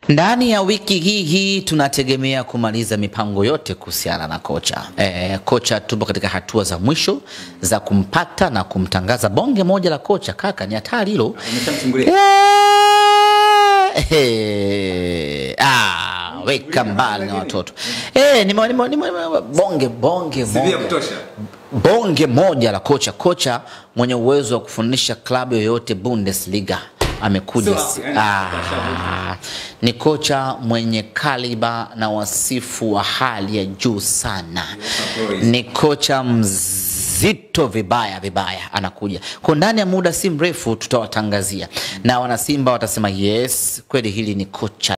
Ndani ya wiki hii hii tunategemea kumaliza mipango yote kuhusiana na kocha. E, kocha tupo katika hatua za mwisho za kumpata na kumtangaza. Bonge moja la kocha kaka, ni hatari hilo. Eh, eh, ah, weka mbali na watoto eh, ni, ni, ni, ni, bonge bonge Sivyo ya bonge kutosha. bonge moja la kocha, kocha mwenye uwezo wa kufundisha klabu yoyote Bundesliga amekuja. So, yani, ah, ni kocha mwenye kaliba na wasifu wa hali ya juu sana. Yes, Ni kocha mzito vibaya vibaya, anakuja kwa ndani ya muda si mrefu, tutawatangazia na wanasimba watasema yes, kweli hili ni kocha